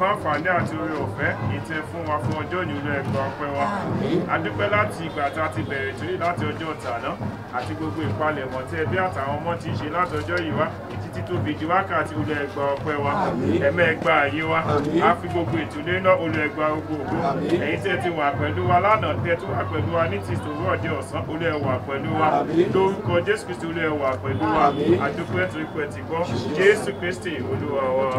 àǹfààní àti oore ọ̀fẹ́ ìtẹ fún wa fún ọjọ́ ìní olú ẹgbẹ́ ọpẹ́ wa a dúpẹ́ láti ìgbà tá a ti bẹ̀rẹ̀ ìtúrí láti ọjọ́ tàná àti gbogbo ìpalẹ̀mọ́ tí ẹbí àtàwọn ọmọ ti ń ṣe láti ọjọ́ yìí wá títí tó fi di wákàtí olú ẹgbẹ́ ọpẹ́ wa ẹ̀mẹ́ ẹgbà ayé wa a fi gbogbo ìtúlé náà olú ẹgbà gbogbo ògo ẹ̀yin tẹ́ ti wà pẹ̀lú wa lánàá tẹ́ tó wà pẹ̀lú wa ní ti ìṣòro ọ̀dẹ ọ̀sán olú ẹ wà pẹ̀lú wa lórúkọ jésù kristi olú ẹ wà pẹ̀lú wa àdúpẹ́ torí pé ti gbọ́ jésù kristi olúwa wa.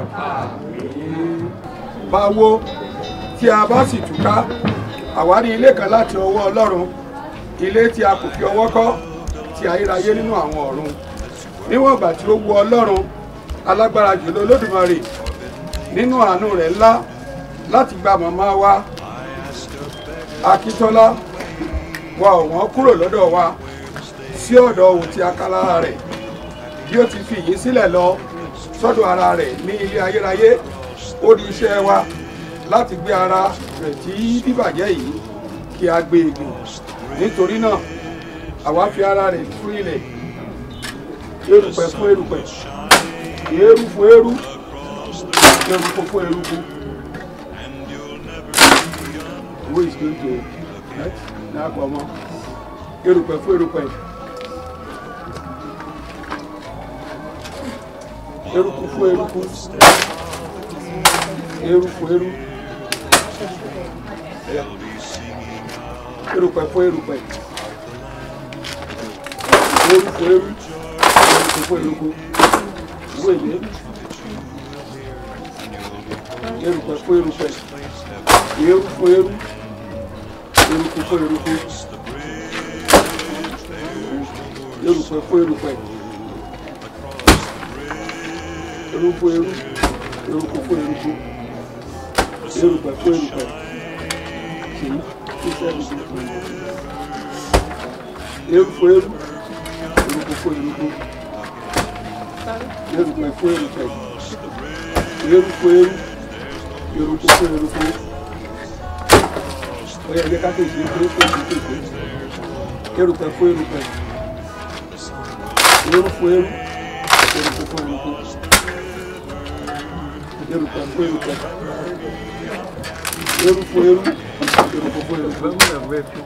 báwo tí a bá sì túká àwárí ilé kan láti ọwọ́ ọlọ́run ilé tí a kò fi ọwọ́ kọ́ ti ayérayé nínú àwọn ọ̀run níwọ̀n ìgbà tí ó wu ọlọ́run alágbára jùlọ olódùmarè nínú àánú rẹ̀ ńlá láti gba màmá wa akíntọ́lá wa ọ̀wọ́n kúrò lọ́dọ̀ wa sí ọ̀dọ̀ òun tí a ká lára rẹ̀ bí ó ti fi yìí sílẹ̀ lọ sọ́dọ̀ ara rẹ̀ ní ilé ayérayé ó di iṣẹ́ wa láti gbé ara rẹ̀ tí bíbàjẹ́ yìí kí a gbé e gùn nítorí náà àwa fi ara rẹ̀ fún ilẹ̀ erùpẹ̀ fún erùpẹ̀ eérú fún eérú eruku fún eruku owó ìsìnkú ní àpamọ́ erùpẹ̀ fún erùpẹ̀ eruku fún eruku eru fún eru erùpẹ̀ fún erùpẹ̀ eru fún eru eruku fún eruku owó ìlé erùpẹ̀ fún erùpẹ̀ eru fún eru eruku fún eruku erùpẹ̀ fún erùpẹ̀ eru fún eru eruku fún eruku erùpẹ̀ fún erùpẹ̀ kìí iṣẹ́ ìdìbò eru fún eru eruku fún eruku erùpẹ̀ fún erùpẹ̀ eru fún eru eruku fún eruku ọyọ ẹgbẹ́ káfíń sí pé kó o ti pèsè erùpẹ̀ fún erùpẹ̀ eru fún eru eruku fún eruku erùpẹ̀ fún erùpẹ̀ eru fún eru eruku fún eruku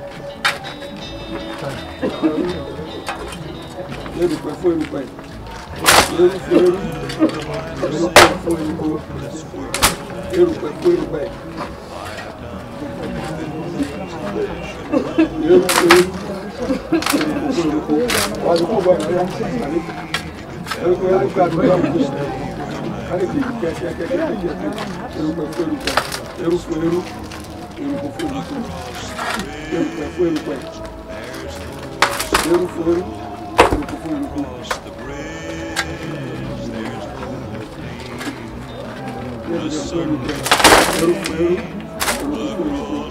erùpẹ̀ fún erùpẹ̀ eru fún eru eruku fún eruku erùpẹ̀ fún erùpẹ̀ eru fún eru eruku fún eruku wàá dùkú bọ̀ ẹ̀ eruku yẹn kó àdúgbò àbùkù kálí kì í kẹ́ kẹ́ kẹ́ kẹ́ kẹ́ kẹ́ erùpẹ̀ fún erùpẹ̀ eru fún eru eruku fún eruku erùpẹ̀ fún erùpẹ̀ eru fún eru eruku fún eruku. Erùpẹ̀ fún erùpẹ̀ eru fún eru eruku fún eruku.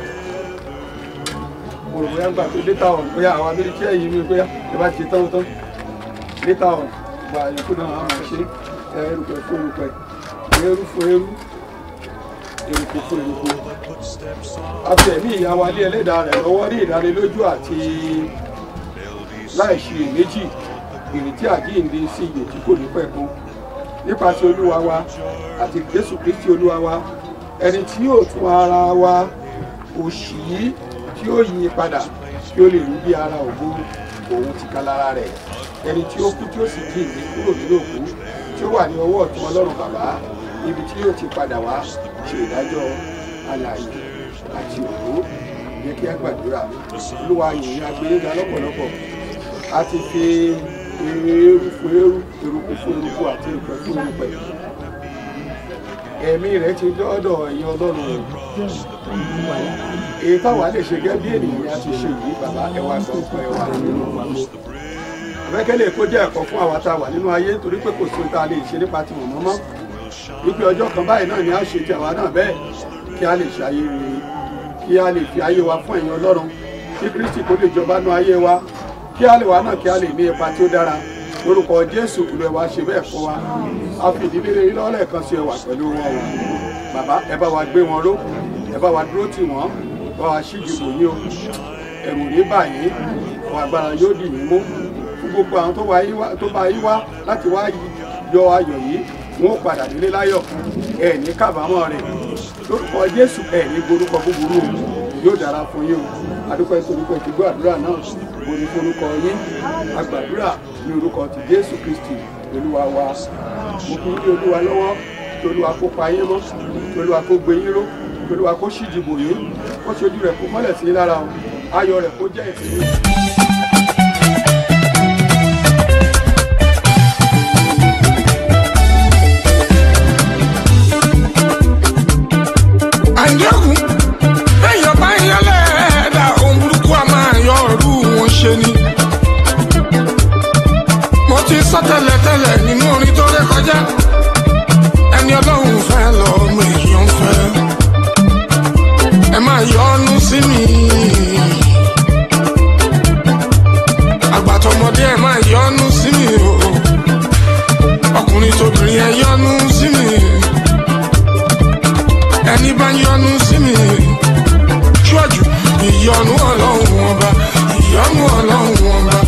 Mo rò bóyá gbà pé létà ọ̀n bóyá àwọn abẹ́rẹ́ tí ẹ̀yìn mi bóyá ẹ bá ti tán tán létà ọ̀n gba ìyókù náà á máa ṣe erùpẹ̀ fún erùpẹ̀ eru fún eru eruku fún eruku àti ẹ̀mí ìyàwó alẹ́ ẹlẹ́dàá rẹ̀ lọ́wọ́ ní ìdánilójú àti láìṣe méjì ìrètí àjíǹde sí iyè tí kò ní pẹ̀kun nípasẹ̀ olúwa wa àti jésù kristi olúwa wa ẹni tí yóò tún ara wa òṣì yìí tí yóò yí padà kí ó lè rí bí ara ògo òun ti ká lára rẹ̀ ẹni tí ó kú tí ó sì jíǹde kúrò nínú òkú tí ó wà ní ọwọ́ ọ̀tún ọlọ́run bàbá ibi tí yóò ti padà wá ṣe ìdájọ́ alààyè àti òkú yẹ kí á gbàdúrà olúwa yìnyín agbẹ́yẹ́gà lọ́pọ̀lọpọ̀ a ti fi eérú fún eérú eruku fún eruku àti ìpẹ́ fún ìpẹ́ ẹ̀mí rẹ̀ ti dọ́dọ̀ ẹ̀yin ọlọ́run rẹ̀ èyí táwa lè ṣe gẹ́gẹ́ bí ènìyàn a ti ṣe yìí bàbá ẹwà gbọ́ fún ẹwà nínú pàtó àbẹ́kẹ́lẹ́ kó jẹ́ ẹ̀kọ́ fún àwa tá a wà nínú ayé torí pé kò sí ohun tá a lè ṣe nípa ti wọ̀n mọ́mọ́ wípé ọjọ́ kan báyìí náà ni a ṣe ti àwa náà bẹ́ẹ̀ kí a lè ṣe ayé rere kí a lè fi ayé wa fún ẹ̀yin ọlọ́run kí kristi kó lè jọba nú ayé wa kí a lè wá náà kí a lè ní ipa tí ó dára lórúkọ jésù kúlú ẹ wá ṣe bẹ́ẹ̀ fún wa a fi ìdílé rere lọ́lẹ̀ kan sí ẹ wà pẹ̀lú wọn o bàbá ẹ bá wa gbé wọn ró ẹ bá wa dúró tì wọ́n bá wa ṣíjú bò yín o ẹ̀rù ní báyìí àwọn agbára yóò dì yín mú fún gbogbo àwọn tó bá yín wá láti wá yọ ayọ̀ yìí wọn ó padà délé láyọ̀ ẹ̀ ní kábàámọ̀ rẹ̀ lórúkọ jésù ẹ̀ ní gborúkọ búburú o yóò dára fún yín o adúpẹ́ nítorí pé ti gbọ́ àdúrà náà mo ní forúkọ yín agbàdúrà ní orúkọ ti jésù kristi olúwa wa mo kí ní olúwa lọ́wọ́ kí olúwa kó pa yín mọ́ kí olúwa kó gbé yín ró kí olúwa kó ṣíji bò yín kó ṣojú rẹ̀ kó mọ́lẹ̀ sí yín lára o ayọ̀ rẹ̀ kó jẹ́ ìpín yín. àyẹ̀wò èèyàn bá yan lẹ́ẹ̀dá ohun burúkú a máa yọ ọ̀rú wọn ṣe ni. mo ti sọ tẹ́lẹ̀tẹ́lẹ̀ nínú orin tó ré kọjá ẹni ọlọ́run fẹ́ lọ ọmọ èèyàn fẹ́ ẹ máa yọ́nú sí mi. àgbàtọ̀mọdé ẹ máa yọ́nú sí mi o ọkùnrin tóbìnrin ẹ yọ́nú sí mi ẹni bá yọ́nú sí mi ṣọ́jú ìyọ́nú ọlọ́run ọba ìyọ́nú ọlọ́run ọba